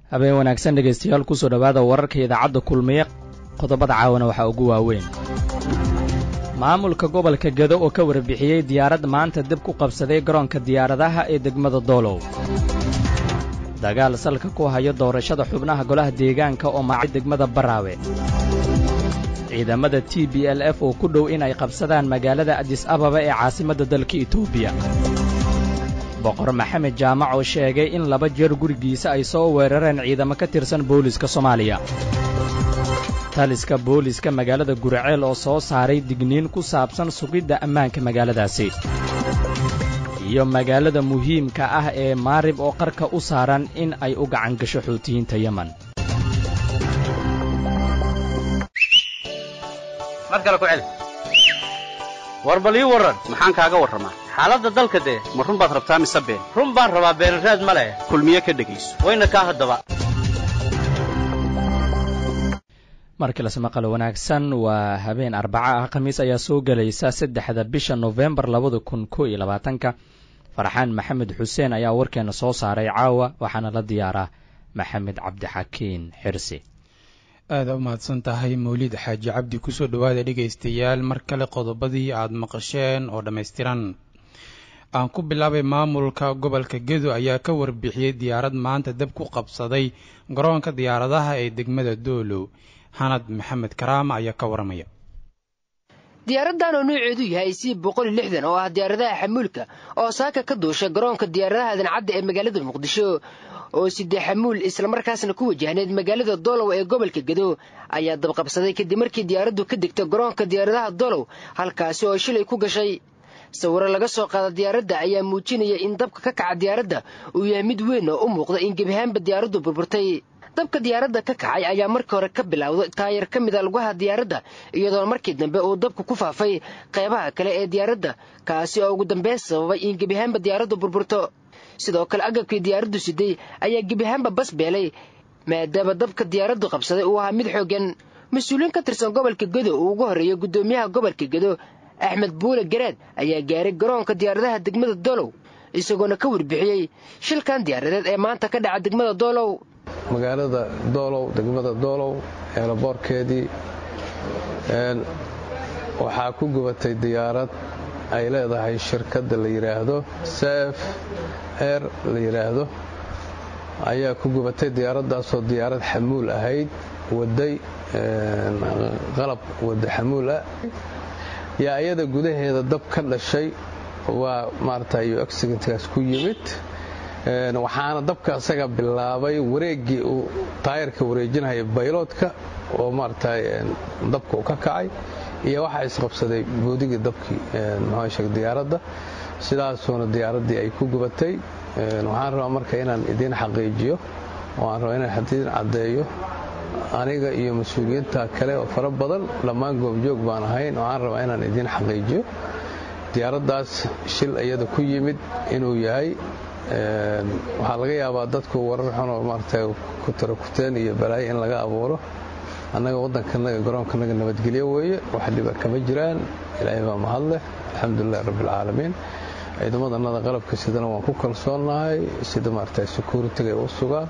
habeen wanaagsan dhegaystayaal kusoo dhowaada wararka idaacadda kulmiye qodobada caawana waxaa ugu waaweyn maamulka gobolka gedo oo ka warbixiyey diyaarad maanta dib ku qabsaday garoonka diyaaradaha ee degmada doolow dagaal salka ku hayo doorashada xubnaha golaha deegaanka oo maacay degmada baraawe ciidamada t b l f oo ku dhow inay qabsadaan magaalada adis ababa ee caasimadda dalka etoobiya boqor maxamed jaamac oo sheegay in laba jeer gurigiisa ay soo weerareen ciidamo ka tirsan booliiska soomaaliya taliska booliiska magaalada guriceel oo soo saaray digniin ku saabsan sugidda ammaanka magaaladaasi iyo magaalada muhiimka ah ee maarib oo qarka u saaran in ay u gacan gasho xuutiyiinta yemen war bal ii warran maxaan kaaga warramaa xaaladda dalka dee ma run baad rabtaa mise been run baan rabaa beenraad ma leh kulmiye ka dhegayso wayna kaa haddaba markii lasmaqalo wanaagsan waa habeen arbaca ah khamiis ayaa soo gelaysa saddexda bisha nofembar labada kun ko iyo labaatanka farxaan maxamed xuseen ayaa warkeena soo saaray caawa waxaana la diyaaraa maxamed cabdixakiin xirsi aada u mahadsan tahay mawlid xaaji cabdi kusoo dhowaada dhegaystayaal mar kale qodobadii aada maqasheen oo dhammaystiran aan ku bilaabay maamulka gobolka gedo ayaa ka warbixiyey diyaarad maanta dab ku qabsaday garoonka diyaaradaha ee degmada doolow xanad maxamed karaama ayaa ka waramaya diyaaradan oo nooceedu yahay c boqol lixdan oo ah diyaaradaha xamuulka oo saaka ka duusha garoonka diyaaradaha dancadda ee magaalada muqdisho oo sidee xamuul islamarkaasna ku wajahneyd magaalada doolow ee gobolka gedo ayaa dabqabsaday kadib markii diyaaraddu ka degta garoonka diyaaradaha doolow halkaasi oo shilay ku gashay sawiro laga soo qaada diyaaradda ayaa muujinaya in dabka ka kaca diyaaradda uu yahay mid weyn oo u muuqda in gebiahaanba diyaaraddu burburtay dabka diyaaradda ka kacay ayaa markii hore ka bilowday taayar ka mida lugaha diyaaradda iyadoona markii dambe uu dabku ku faafay qaybaha kale ee diyaaradda kaasi oo ugu dambeyn sababay in gebiahaanba diyaaraddu burburto sidoo kale agabkii diyaaraddu siday ayaa gebiahaanba bas beelay maadaama dabka diyaaraddu qabsaday uu ahaa mid xooggan mas-uuliyiin ka tirsan gobolka gedo uu ugu horreeyey guddoomiyaha gobolka gedo axmed buule garaad ayaa gaaray garoonka diyaaradaha degmada doolow isagoona ka warbixiyey shilkan diyaaradeed ee maanta ka dhaca degmada doolow magaalada doolow degmada doolow eelaboorkeedii waxaa ku gubatay diyaarad ay leedahay shirkadda la yidhaahdo sef eer la yidhaahdo ayaa ku gubatay diyaaraddaasoo diyaarad xamuul ahayd waday qalab wada xamuul ah yaa iyada gudaheeda dab ka dhashay waa maarata yu accidentkaas ku yimid waxaana dabka isaga bilaabay wareeggii uu taayarka wareejinaya bayloodka oo maarata dabka u ka kacay iyo waxaa isqabsaday boodigii dabkii mxusheg diyaaradda sidaasuuna diyaaraddii ay ku gubatay waxaan rabaa marka inaan idiin xaqiijiyo oo aan rabaa inaan idiin caddeeyo aniga iyo mas-uuliyiinta kale oo fara badan dhammaan goobjoog baan ahayn oo aan rabaa inaan idiin xaqiijiyo diyaaraddaas shil iyada ku yimid inuu yahay waxaa laga yaabaa dadku warar xunoo maarata ku tarakuteen iyo balaayo in laga abuuro annaga waddankanaga garoonkanaga nabadgelyo weeye wax dhiba kama jiraan ilaahay baa mahadleh alxamdulilahi rabbialcaalamiin ciidamadannada qalabka sidana waan ku kalsoonnahay sida maarata securitiga u sugaan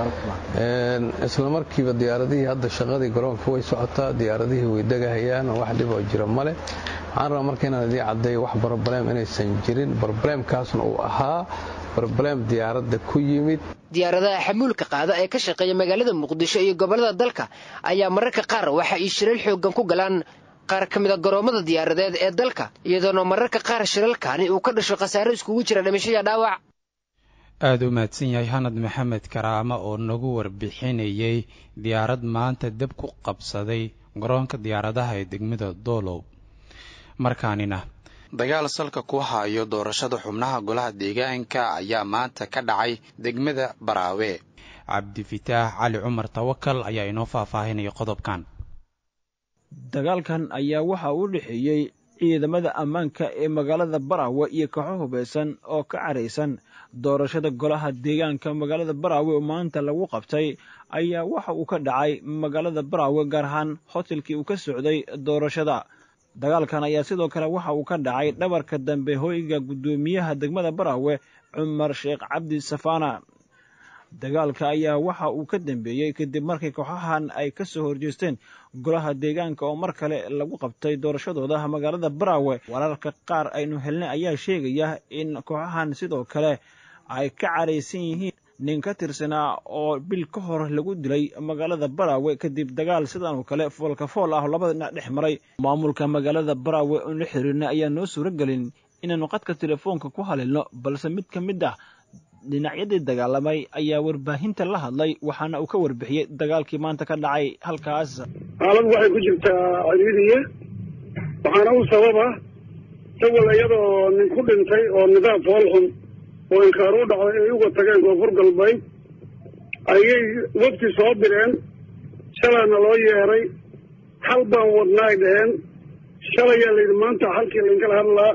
isla markiiba diyaaradihii hadda shaqadii garoonka way socotaa diyaaradihii way degahayaan wax dhiboo jira male waxaan rabaa marka inaan idiin caddeeyo wax broblem inaysan jirin broblemkaasna uu ahaa broblem diyaaradda ku yimid diyaaradaha xamuulka qaada ee ka shaqeeya magaalada muqdisho iyo gobollada dalka ayaa mararka qaar waxa ay shilal xooggan ku galaan qaar ka mida garoommada diyaaradeed ee dalka iyadoona mararka qaar shilalkaani uu ka dhasho khasaaro iskugu jira dhimashaya dhaawac aada u mahadsan yahay xanad maxamed karaama oo nagu warbixinayay diyaarad maanta dab ku qabsaday garoonka diyaaradaha ee degmada doolow markaanina dagaal salka ku hayo doorashada xubnaha golaha deegaanka ayaa maanta ka dhacay degmada baraawe cabdifitaax cali cumar tawakal ayaa inoo faahfaahinaya qodobkan dagaalkan ayaa waxa u dhexeeyey ciidamada ammaanka ee magaalada baraawe iyo kaxo hubaysan oo ka caraysan doorashada golaha deegaanka magaalada baraawe oo maanta lagu qabtay ayaa waxa uu ka dhacay magaalada baraawe gaar ahaan hotelkii uu ka socday doorashada dagaalkan ayaa sidoo kale waxa uu ka dhacay dhabarka dambe hoyga guddoomiyaha degmada baraawe cumar sheekh cabdi safaana dagaalka ayaa waxa uu ka dambeeyey kadib markii kooxahan ay ka soo horjeesteen golaha deegaanka oo mar kale lagu qabtay doorashadooda magaalada baraawe wararka qaar aynu helnay ayaa sheegaya in kooxahan sidoo kale ay ka caraysan yihiin nin ka tirsanaa oo bil ka hor lagu dilay magaalada baraawe kadib dagaal sidan oo kale foolka fool ah oo labada dhinac dhex maray maamulka magaalada baraawe oon la xiriirna ayaa noo suuro gelin inaannu qadka telefoonka ku haleelno balse mid ka mid ah dhinacyadii dagaalamay ayaa warbaahinta la hadlay waxaana uu ka warbixiyey dagaalkii maanta ka dhacay halkaas xaalad waxay ku jirtaa ciriiriye waxaana u sababa sawal iyadoo nin ku dhintay oo nidaam fool xun oo inkaar u dhacday ay uga tageen koonfur galbeed ayay wafti soo direen shalaana loo yeeray hal baan wadnaay dheheen shalayaa layidhi maanta halkii lainkala hadlaa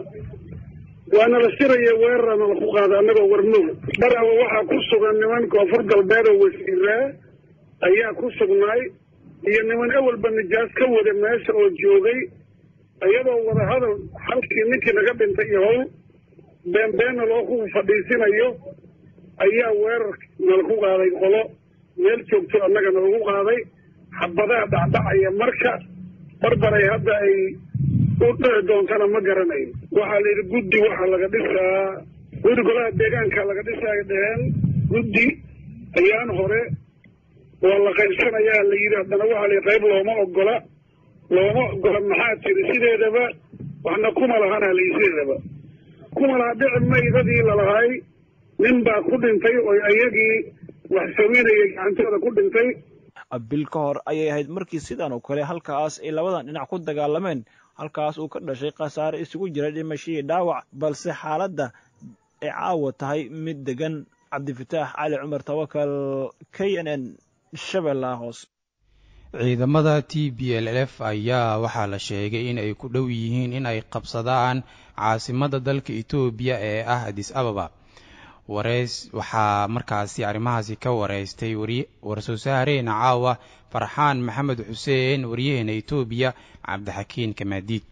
waana la siraya weerarana laku qaada annagoo warmoog barawa waxaa ku sugan niman koonfur galbeed oo wasiiraa ayaa ku sugnaay iyo niman awalba nijaas ka wada meesha oo joogay iyadoo wadahadal halkii ninkii naga dhintay iyo howl beenbeenna loo ku fadhiisinayo ayaa weerar nalaku qaaday qolo meel joogto annaga nalagu qaaday xabadaha dhacdhacaya marka barbaray hadda ay u dhici doontana ma garanayo waxaa la yidhi guddi waxaa laga dhisaa guddi golaha deegaanka laga dhisaayo dheheen guddi ayaan hore waa la qaybsanayaa la yidhi haddana waxaa la yidhi qayb looma ogola looma ogola maxaa tiri sideedaba waxna kuma lahana la yidhi sideedaba kuma laha dhici maydadii lalahay nin baa ku dhintay oo iyagii wax samaynayay gacantooda ku dhintay bil ka hor ayay ahayd markii sidan oo kale halkaas ay labadan dhinac ku dagaalameen halkaas uu ka dhashay khasaare isugu jira dhimashadii dhaawac balse xaaladda ay caawa tahay mid degan cabdifataax cali cumar tawakal k n n shabeellaha hoose ciidamada t b l f ayaa waxaa la sheegay in ay ku dhow yihiin in ay qabsadaan caasimadda dalka etoobiya ee ah adis ababa wareys waxaa markaasi arrimahaasi ka wareystay war-soo saareena caawa farxaan maxamed xuseen waryaheena etoobiya cabdixakiin kamaadiid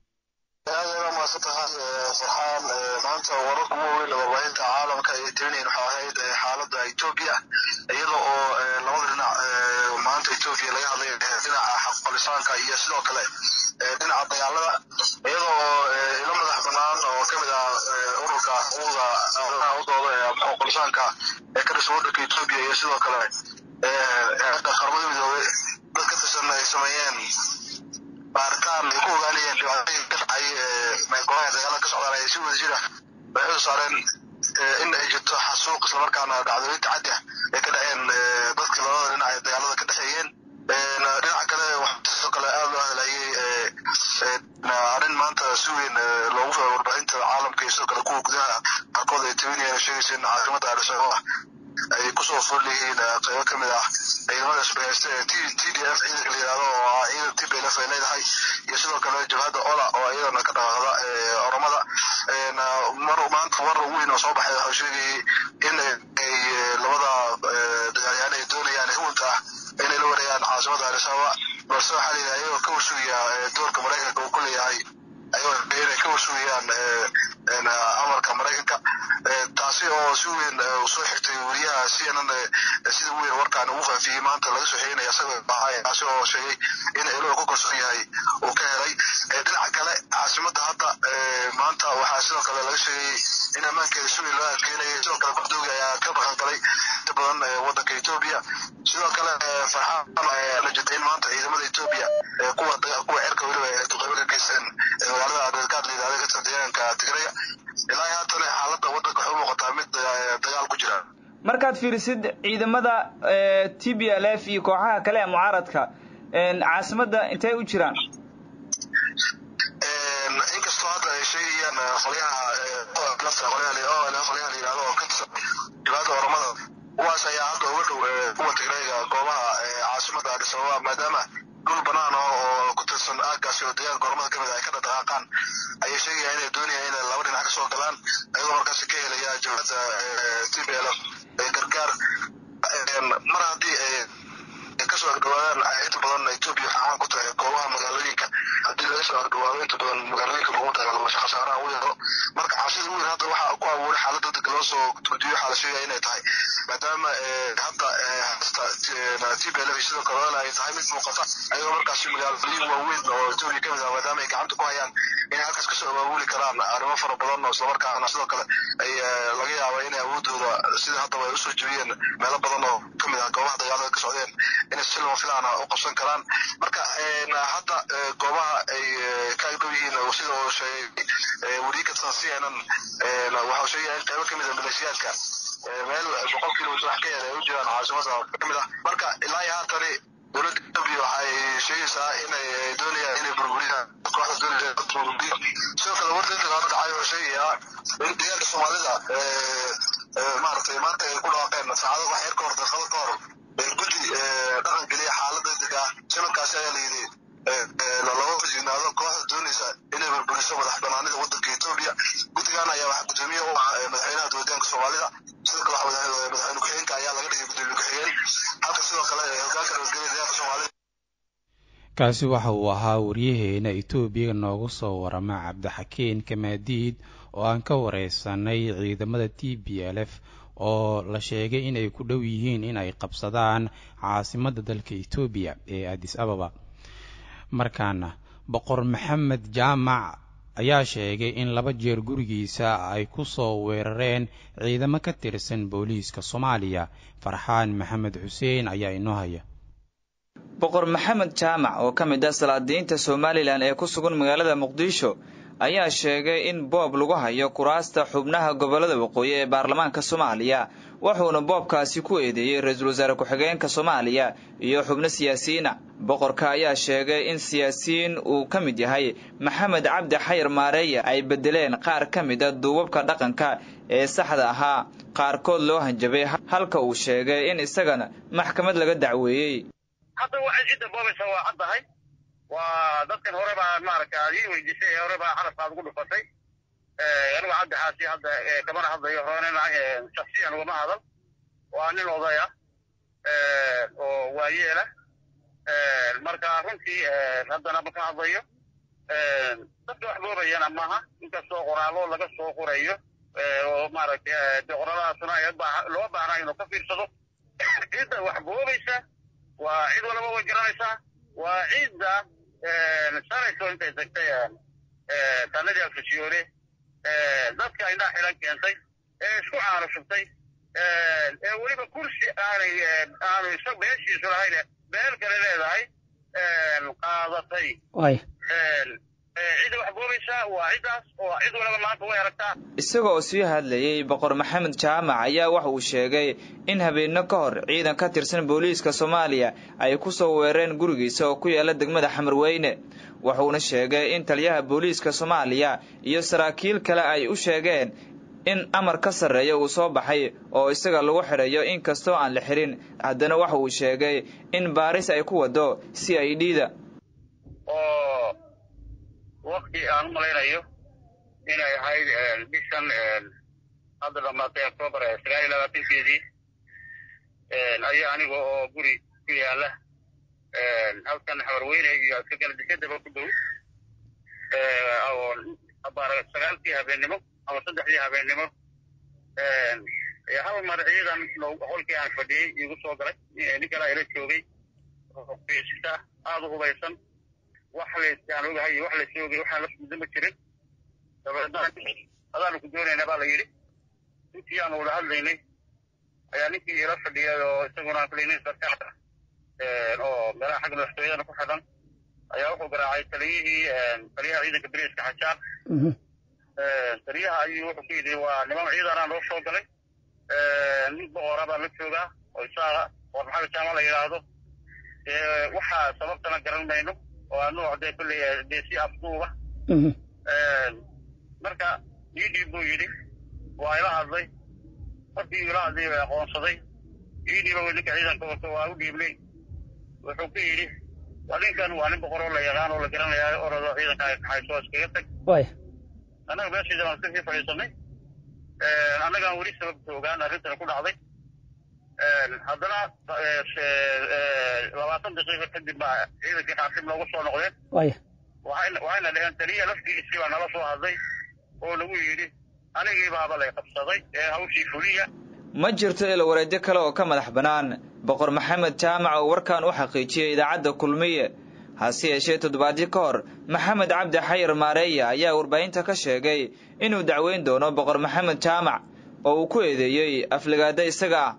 aada maadsan tahay farxaan maanta wararka ugu weyn warbaahinta caalamka ay tirinayn waxaa ahayd xaaladda etoobiya iyada oo labada dhinac maanta etoobiya laga hadlay dhinaca xaqqolisaanka iyo sidoo kale dhinaca dagaalada iyada oo ilo madax banaan oo ka mid ah ururka xuquuqda udooda ee xaqqolisaanka ee ka dhisan waddanka etoobiya iyo sidoo kale hadda qaramada midoobay dad ka tirsan ay sameeyeen baaritaan ay ku ogaanayeen dhibaatooyin ka dhacay golaha dagaalada ka socdaan ay si wada jira waxay u saareen in ay jirto xasuuq islamarkaana dhacdooyin tacaddi ah ay ka dhaceen dadkii labada dhinac ee dagaalada ka dhexeeyeen dhinaca kale waxaa sidoo kale aada loo hadlayay arrin maanta si weyn loogu warbaahinta caalamka iyo sidoo kale kuwa gudaha qaarkood ay tabinayeen sheegaysa in caasimada addis ababa ay kusoo fool yihiin qaybo ka mid ah ciidamada isbahaysta ee t t d f ciidanka la yidhahdo oo ah ciidan t b l f ay leedahay iyo sidoo kale jabhadda ola oo iyadana ka dhaqaaqda oromada mar maanta war weyn oo soo baxay waxuu sheegayay in ay labada dagaalyahan ay doonayaan huwanka ah inay la wareegaan caasimada addis ababa balse waxaa la yidhaha iyagoo ka warsugaya doorka maraykanka uu ku leeyahay ayagoo inay ka warsugayaan amarka maraykanka taasi oo si weyn soo xigtay wariyaha c n n sida weyn warkaan ugu faafiyey maanta laga soo xeginaya isagoo baxay taasi oo sheegay in eloa ku kalsoon yahay uu ka helay dhinaca kale caasimadda hadda maanta waxaa sidoo kale laga sheegay in ammaankeeda si weyn loo adkeynayay sidoo kale gordoogi ayaa ka dhaqan galay inta badan waddanka etoobiya sidoo kale farxaan la jirtay in maanta ciidamada etoobiya kuwa kuwa cerka weliba ee duqeybo ka geysteen magaalada adeerkaad la yidhahda ka tirsan deegaanka tigraya ilaa haatan xaaladda waddanka waxay u muuqataa mid dagaal ku jira markaad fiirisid ciidamada t b l f iyo kooxaha kale ee mucaaradka caasimadda intay u jiraan inkastoo hadda ay sheegayaan qolyaha lafta qolyaha qolyaha la yidhahdo oo ka tirsan dhibaata oromada kuwaas ayaa hadda uga dhow kuwa tigrayga goobaha caasimadda addis ababa maadaama dhul banaan ah oo ku tirsan aaggaasi oo deegaanka oromada ka mid ah ay ka dhaqaaqaan ayay sheegayaan inay doonayaan inay laba dhinac ka soo galaan ayagoo markaasi ka helaya jabhadda t b l f gargaar mar haddii ay kasoo agdhawaadaan inta badan etoobiya waxay caan ku tahay goobaha magaalooyinka haddii laga soo agdhawaado inta badan magaalooyinka lagu dagaalamo khasaaraha u yaro marka cabsida weyn hadda waxaa ku abuuray xaaladda dadka loo soo gudbiyo waxaa la sheegaya inay tahay maadaama hadda hasta t p l f sidoo kale ay tahay mid muuqata ayagoo markaasi magaalooyin waaweyn oo etoobiya ka mid ah maadaama ay gacanta ku hayaan inay halkaas kasoo abaabuli karaan arrimo fara badan oo islamarkaana sidoo kale ay laga yaaba inay awoodooda sida haddaba ay usoo jebiyeen meelo badan oo ka mid ah goobaha dagaalada ka socdeen inay si lama filaana u qabsan karaan marka hadda goobaha ay ka agdhow yihiin sida uu sheegay weriye kasan c n n waxa uu sheegaya in qaybo ka mid ah maleeshiyaadka meel boqol kilomitr wax ka yar ay u jiraan caasimada ka mid ah marka ilaa iyo haatani dowladda etoobiya waxay sheegaysaa inay doonayaan inay burburiyaan kooxda doonaysa burburiyo sidoo kale wardeeda hadda dhacay wuxuu sheegayaa in deegaanka soomaalida maaragtay maanta ay ku dhawaaqeen saacado wax yar ka hor daqiiqado ka hor guddi dhaqan geliya xaalada dega shilalkaasi ayaa la yidhi looga fajignaado kooxda doonaysa inay burburiso madax banaanida wadanka etoobiya guddigan ayaa waxaa gudoomiye u ah madaxweynaha dowladaanka soomaalida sidoo kale madaxweyne ku-xigeenka ayaa laga dhigay gudoomiye ku-xigeen halka sidoo kale hogaanka nabadgelya deegaanka soomaalida kaasi waxa uu ahaa waryaheena etoobiya noogu soo warama cabdixakiin kamaadiid oo aan ka wareysanay ciidamada t b l f oo la sheegay inay ku dhow yihiin inay qabsadaan caasimadda dalka etoobiya ee adis ababa markaana boqor maxamed jaamac ayaa sheegay in laba jeer gurigiisa ay ku soo weerareen ciidamo ka tirsan booliiska soomaaliya farxaan maxamed xuseen ayaa inoo haya boqor maxamed jaamac oo ka mid ah salaadiinta somalilan ee ku sugan magaalada muqdisho ayaa sheegay in boob lagu hayo kuraasta xubnaha gobollada waqooyi ee baarlamaanka soomaaliya wuxuuna boobkaasi ku eedeeyey ra-iisul wasaare ku-xigeenka soomaaliya iyo xubno siyaasiyiina boqorka ayaa sheegay in siyaasiyiin uu ka mid yahay maxamed cabdi xayar maareeya ay bedeleen qaar ka mid a duubabka dhaqanka ee saxda ahaa qaarkood loo hanjabay halka uu sheegay in isagana maxkamad laga dacweeyey hadda waxay cidda boobaysa waa caddahay waa dadkan hore baa maaragta aad ii weydiisay ee hore baa xalafkaad ugu dhufatay anigu cabdi xaasi hadda kamana hadlayo horena shaksiyan ugama hadal waa nin odaya oo waayeela marka runtii haddana ma ka hadlayo dadka wax boobayana maaha inkastoo qoraallo laga soo qorayo oo maaragtay de qoraaladaasuna loo baahnaa inuu ka fiirsado cidda wax boobaysa waa cid walaba way garanaysaa waa cidda sanayso intay tagtay tanadii alfasiyoone dadka indhaa xilan keentay ee isku caano shubtay ee weliba kursi aanay aanu isa beeshiisu lahayn beel kale leedahay qaadatay cidda wax boobaysaa waa ciddaas oo cid walaba maanta way aragtaa isaga oo sii hadlayey boqor maxamed jaamac ayaa waxa uu sheegay in habeenno ka hor ciidan ka tirsan booliiska soomaaliya ay ku soo weerareen gurigiisa oo ku yaala degmada xamarweyne wuxuuna sheegay in taliyaha booliiska soomaaliya iyo saraakiil kale ay u sheegeen in amar ka sarreeya uu soo baxay oo isaga lagu xidhayo inkastoo aan la xirin haddana waxa uu sheegay in baaris ay ku wado c i d da oo wakti aan u malaynayo inay ahayd bishan hadda dhamaatay octoobar sagaal iyo labaatankeedii ayaa aniga oo guri ku yaala halkan xawarweyne iyo iskaganadikadaba ku dhow oo abaar sagaalkii habeennimo ama saddexdii habeennimo hal mar ciidan qolkii aan fadhiyey igu soo galay nin kale ila joogay sita aada u hubaysan wax laysaan ogahay wax lays ogay waxaan la muddo ma jirin dabeedna adaanu ku doonaynaa baa la yidhi intii aanu wada hadlaynay ayaa ninkii ila fadhiyay oo isaguna klinin sarkaar oo meelaha xagga madaxtooyadana ku xidhan ayaa wuxuu garaacay taliyihii taliyaha ciidanka beriiska xajaar taliyaha ayuu wuxuu ku yidhi waa niman ciidanaa noo soo galay nin boqora baa la joogaa oo isaaga oo maxamed jaama la yidhaahdo waxaa sababtana garan mayno oo aa nooc dee kulley dee si afduuba marka yidhiib buu yidhi waa ila hadlay markii ila hadlay bay aqoonsaday yidhiiba ninka ciidanka wato waa u dhiibnay wuxuu ku yidhi waa ninkan waa nin boqor oo la yaqaan oo la garanayaa orado ciidanka ay kaxayso iskaga tag annaga meeshiida waan iska sii fadhiisanay annagaan weli sababta ogaan arrintana ku dhacday haddana labaatan daqiiqo kadib baa ciidankii xaakib noogu soo noqdeen waxayna dhaheen taliya laftiisii baa nala soo hadlay oo nagu yidhi anigii baaba lay qabsaday ee hawshii fuliya ma jirto ilo wareedyo kale oo ka madax bannaan boqor maxamed jaamac oo warkan u xaqiijiyey idaacadda kulmiye hase yeeshee toddobaadyo ka hor maxamed cabdi xayir maareeya ayaa warbaahinta ka sheegay inuu dacweyn doono boqor maxamed jaamac oo uu ku eedeeyey afligaada isaga ah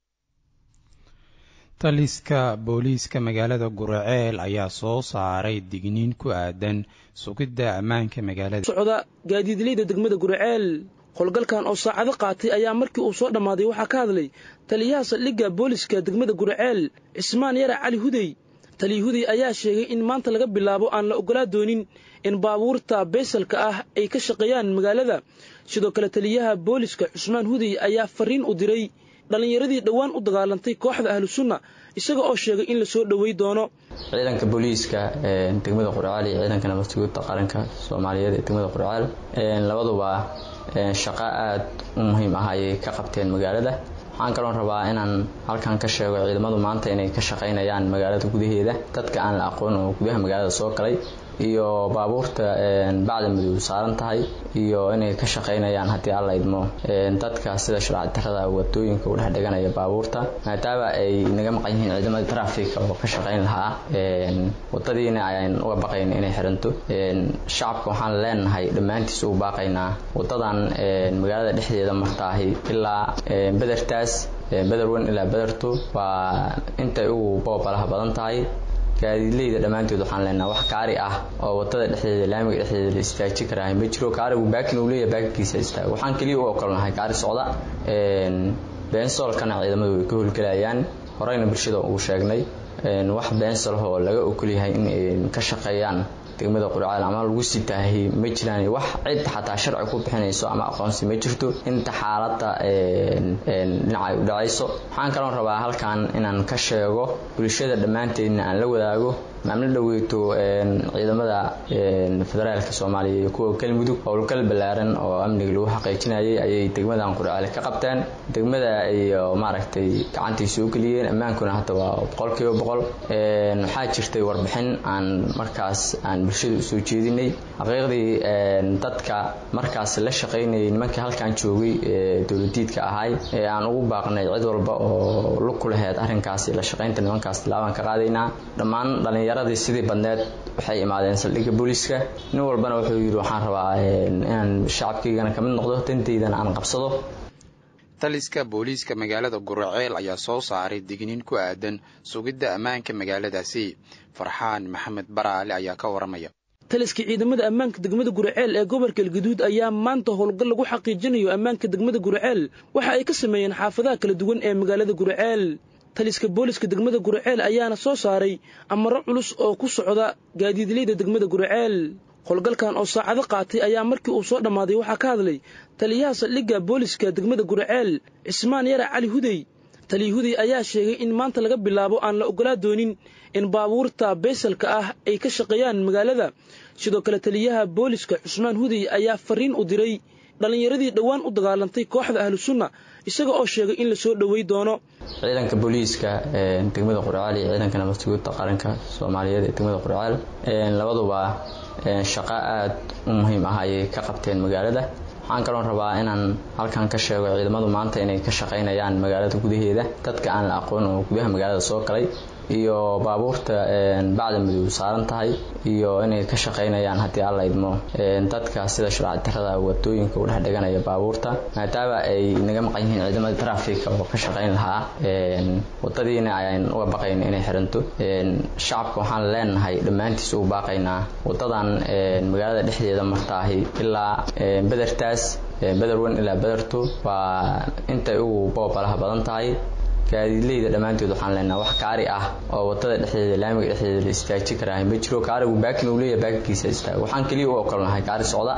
taliska booliiska magaalada guraceel ayaa soo saaray digniin ku aadan sugidda ammaanka magaalada socda gaadiidleyda degmada guraceel howlgalkan oo saacado qaatay ayaa markii uu soo dhammaaday waxaa ka hadlay taliyaha saldhigga booliska degmada guraceel cismaan yara cali hudey taliya hudey ayaa sheegay in maanta laga bilaabo aan la oggolaa doonin in baabuurta beesalka ah ay ka shaqeeyaan magaalada sidoo kale taliyaha booliska cusmaan hudey ayaa fariin u diray dhallinyaradii dhowaan u dagaalantay kooxda ahlu sunna isaga oo sheegay in la soo dhowey doono ciidanka booliiska degmada qurcaal iyo ciidanka nabadsuguudda qaranka soomaaliyeed ee degmada qurcaal labaduba shaqo aada u muhiim ah ayay ka qabteen magaalada waxaan kaloon rabaa inaan halkan ka sheego ciidamadu maanta inay ka shaqaynayaan magaalada gudaheeda dadka aan la aqoon oo gudaha magaalada soo galay iyo baabuurta bacda madow saaran tahay iyo inay ka shaqaynayaan haddii alla idmo dadka sida sharci darada wadooyinka u dhex dhiganaya baabuurta maadaama ay naga maqan yihiin ciidamada trafika oo ka shaqayn lahaa wadadiina ayaan uga baqayn inay xiranto shacabka waxaan leenahay dhammaantiis ugu baaqaynaa wadadan magaalada dhexdeeda martaahi ilaa bedertaas bederwen ilaa bederto waa intay ugu boobalaha badan tahay gaadiidleyda dhammaantood waxaan leenaha wax kaari ah oo wadada dhexdeeda laamiga dhexdeeda la istaaji karaahay ma jiro kaarigu baakin uu leeyahay baakinkiisa istaago waxaan keliya u okolnahay kaari socda beensoolkana ciidamadu way ka howlgelayaan horeyna bulshada uu sheegnay wax beensolh oo laga ogolyahay in ka shaqeeyaan degmada qurcaal ama lagu sitaahi ma jiraan wax cid xataa sharci ku bixinayso ama aqoonsi ma jirto inta xaaladda dhinacay u dhacayso waxaan kaloon rabaa halkan inaan ka sheego bulshada dhammaanteedna aan la wadaago maamlo dhaweyto ciidamada federaalka soomaaliya iyo kuwa galmudug howlgal ballaaran oo amniga lagu xaqiijinayay ayay degmadan qurcaale ka qabteen degmada iyo maaragtay gacantii soo geliyeen ammaankuna hadda waa boqolkiiba boqol waxaa jirtay warbixin aan markaas aan bulshada usoo jeedinay xaqiiqdii dadka markaas la shaqaynayay nimankii halkan joogay ee dowladiidka ahay ee aan ugu baaqnay cid walba oo lug ku laheyd arrinkaasi la shaqaynta nimankaas tilaabaan ka qaadaynaa dhammaan dhallinyaradii sidii badneed waxay imaadeen saldhigga booliiska nin walbana wuxuu yidhi waxaan rabaa inaan shacabkaygana kamid noqdo dantaydana aan qabsado taliska booliiska magaalada guraceel ayaa soo saaray digniin ku aadan sugidda ammaanka magaaladaasi farxaan maxamed baraale ayaa ka waramaya taliska ciidamada ammaanka degmada guraceel ee gobolka galguduud ayaa maanta howlgal lagu xaqiijinayo ammaanka degmada guraceel waxa ay ka sameeyeen xaafadaha kala duwan ee magaalada guraceel taliska booliska degmada guraceel ayaana soo saaray amaro culus oo ku socda gaadiidleyda degmada guraceel howlgalkan oo saacado qaatay ayaa markii uu soo dhammaaday waxaa ka hadlay taliyaha saldhigga booliska degmada guraceel cismaan yara cali hudey taliya hudey ayaa sheegay in maanta laga bilaabo aan la oggolaa doonin in baabuurta beesalka ah ay ka shaqeeyaan magaalada sidoo kale taliyaha booliska cusmaan hudey ayaa fariin u diray dhallinyaradii dhowaan u dagaalantay kooxda ahlu sunna isaga oo sheegay in la soo dhowey doono ciidanka booliiska degmada qurcaal iyo ciidanka nabadsuguudda qaranka soomaaliyeed ee degmada qurcaal labaduba shaqo aada u muhiim ah ayay ka qabteen magaalada waxaan kaloon rabaa inaan halkan ka sheego ciidamadu maanta inay ka shaqaynayaan magaalada gudaheeda dadka aan la aqoon oo gudaha magaalada soo galay iyo baabuurta bacda madow saaran tahay iyo inay ka shaqaynayaan haddii alla idmo dadka sida sharci darada wadooyinka u dhex dhiganaya baabuurta maadaama ay naga maqan yihiin ciidamada trafika oo ka shaqayn lahaa wadadiina ayaan uga baqayn inay xiranto shacabka waxaan leenahay dhammaantiis ugu baaqaynaa wadadan magaalada dhexdeeda martaahi ilaa bedertaas bederwen ilaa bederto waa intay ugu boobalaha badan tahay gaadiidleyda dhammaantood waxaan leenaha wax kaari ah oo wadada dhexdeeda laamiga dhexdeeda la istaaji karaahay ma jiro kaarigu baakin uu leeyahay baakinkiisa istaago waxaan keliya u okolnahay kaari socda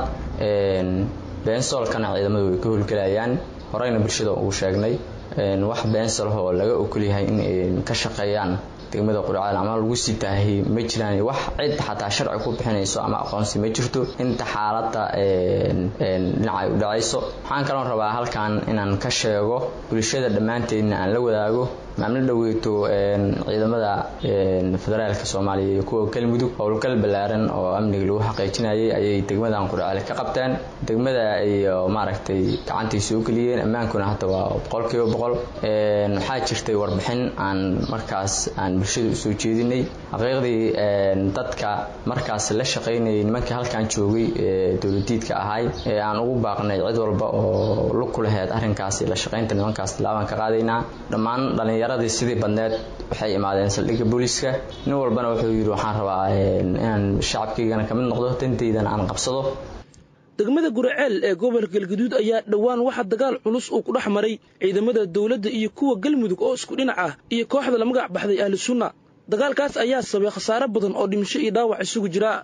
beensoolkana ciidamadu way ka howlgelayaan horeyna bulshada uu sheegnay wax beensolh oo laga ogolyahay in ka shaqeeyaan degmada qurcaal ama lagu sitaahi ma jiraan wax cid xataa sharci ku bixinayso ama aqoonsi ma jirto inta xaaladda dhinacay u dhacayso waxaan kaloon rabaa halkan inaan ka sheego bulshada dhammaanteedna aan la wadaago maamlo dhaweyto ciidamada federaalka soomaaliya iyo kuwa galmudug howlgal ballaaran oo amniga lagu xaqiijinayay ayay degmadan qurceel ka qabteen degmada iyo maaragtay gacantii soo geliyeen ammaankuna hadda waa boqolkiiba boqol waxaa jirtay warbixin aan markaas aan bulshada usoo jeedinay xaqiiqdii dadka markaas la shaqaynayay nimankii halkan joogay ee dowladiidka ahay ee aan ugu baaqnay cid walba oo lug ku laheyd arrinkaasi la shaqaynta nimankaas tilaabaan ka qaadaynaa dhammaan dhallinyaradii sidii badneed waxay imaadeen saldhigga booliiska nin walbana wuxuu yidhi waxaan rabaa inaan shacabkaygana kamid noqdo dantaydana aan qabsado degmada guraceel ee gobolka galgaduud ayaa dhowaan waxaa dagaal culus uu ku dhex maray ciidamada dowladda iyo kuwa galmudug oo isku dhinac ah iyo kooxda la magac baxday ahlu sunna dagaalkaas ayaa sabay khasaare badan oo dhimasho iyo dhaawac isugu jira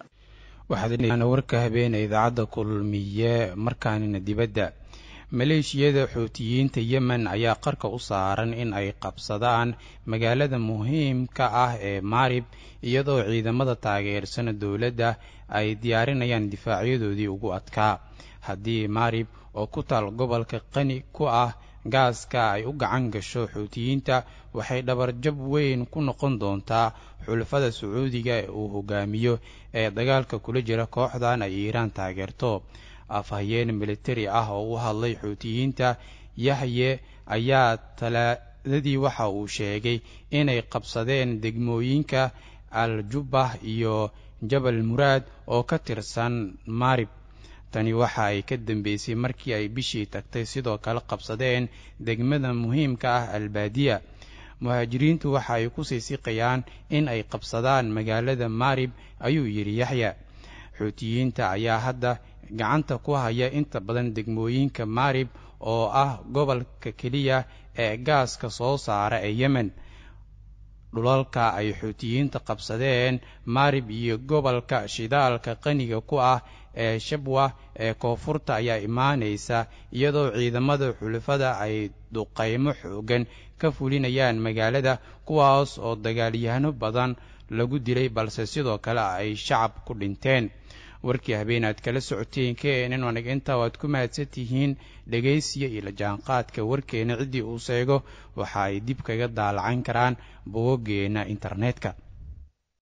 waxaad warka habeena idaacadda kulmiye markaanina dibadda maleeshiyada xuutiyiinta yemen ayaa qarka u saaran in ay qabsadaan magaalada muhiimka ah ee maarib iyadoo ciidamada taageersana dowladda ay diyaarinayaan difaacyadoodii ugu adkaa haddii maarib oo ku taal gobolka qani ku ah gaaska ay u gacan gasho xuutiyiinta waxay dhabarjab weyn ku noqon doontaa xulafada sacuudiga ee uu hogaamiyo ee dagaalka kula jira kooxdan ay iiraan taageerto afhayeen militari ah oo u hadlay xuutiyiinta yaxye ayaa talaadadii waxa uu sheegay inay qabsadeen degmooyinka al jubbah iyo jabal muraad oo ka tirsan maarib tani waxa ay ka dambeysay markii ay bishii tagtay sidoo kale qabsadeen degmada muhiimka ah albaadiya muhaajiriintu waxa ay ku sii siqayaan in ay qabsadaan magaalada maarib ayuu yidhi yaxya xuutiyiinta ayaa hadda gacanta ku haya inta badan degmooyinka maarib oo ah gobolka keliya ee gaaska soo saara ee yemen dhulalka ay xuutiyiinta qabsadeen maarib iyo gobolka shidaalka qaniga ku ah ee shabwa ee koonfurta ayaa imaanaysa iyadoo ciidamada xulafada ay duqaymo xoogan ka fulinayaan magaalada kuwaas oo dagaalyahano badan lagu dilay balse sidoo kale ay shacab ku dhinteen warkii habeen aad kala socoteen keenan wanag intaa waad ku mahadsan tihiin dhegaysiya iyo la jaanqaadka warkeena ciddii uu seego waxa ay dib kaga daalacan karaan bogoggeena internetka